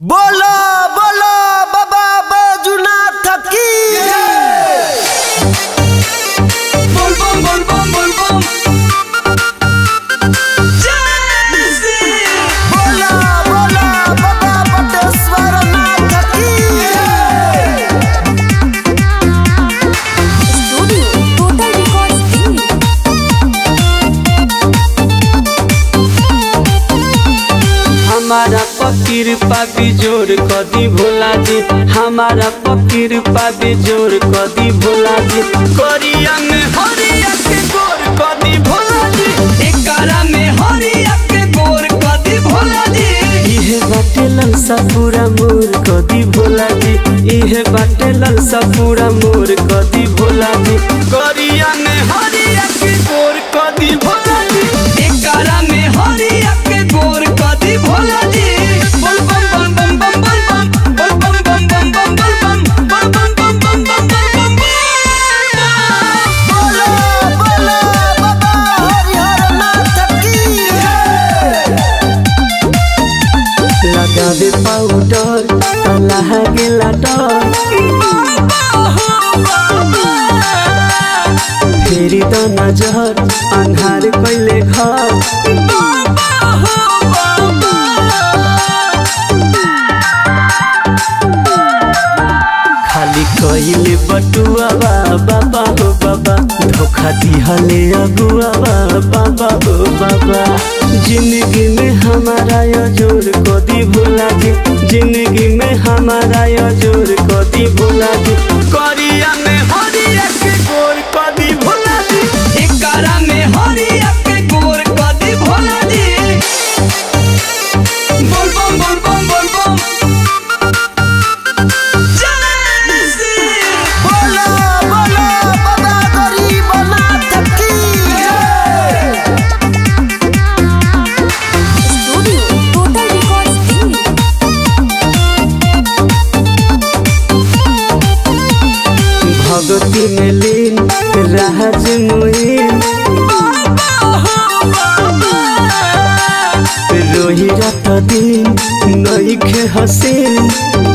बोलो बोलो बाबा बैजुनाथ की बोल बम बोल बम बोल बम जय श्री बोलो बोलो बाबा बटेश्वर नाथ की Studio Total Records Delhi. हमारा फकीर पापी जोर कदी भोला जी हमारा फकीर पापी जोर कदी भोला जी कोरिया में हरिया के गोर कदी भोला जी एकरा में हरिया के गोर कदी भोला जी इहे बाटे ललसा पूरा मोर कदी भोला जी इहे बाटे ललसा पूरा मोर कदी भोला जी कोरिया में हरिया के गोर कदी भोला जी एकरा में हरिया के गोर कदी भोला जी बोल बम बम बम बम बोल बम बोल बम बम बम बम बोल बम बोल बम बम बम बम बम बम बोलो बोलो बाबा हरिहर नाथ की लगावे पाउडर तलाह गेला डर फेरि त नजर अन्हार कहिले घर खाली कहिले बटुआ बाबा हो बाबा धोखा दिहले अगुआ बाबा हो बाबा जिंदगी में हमारा यो जोर कदी भूला जी जिंदगी में हमारा यो जोर कदी भूला जी करिया में हरिया के गोर कदी भूला जी एकरा में हरिया के गोर कदी भूला जी बोल बम बोल बम बोल बम जय श्री बोलो बोलो बाबा गरीबनाथ की Studio Total Records Delhi. भगती में लीन राज मुइन रोही रात दिन नईखे हसीन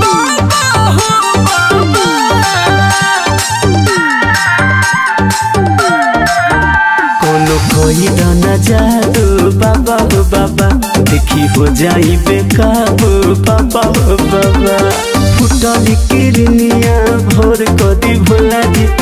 कोनो कोई दाना जादू बाबा हो बाबा देखी हो जाई बेकाबू बाबा हो बाबा फुटली किरनिया भोर कदी भोला जी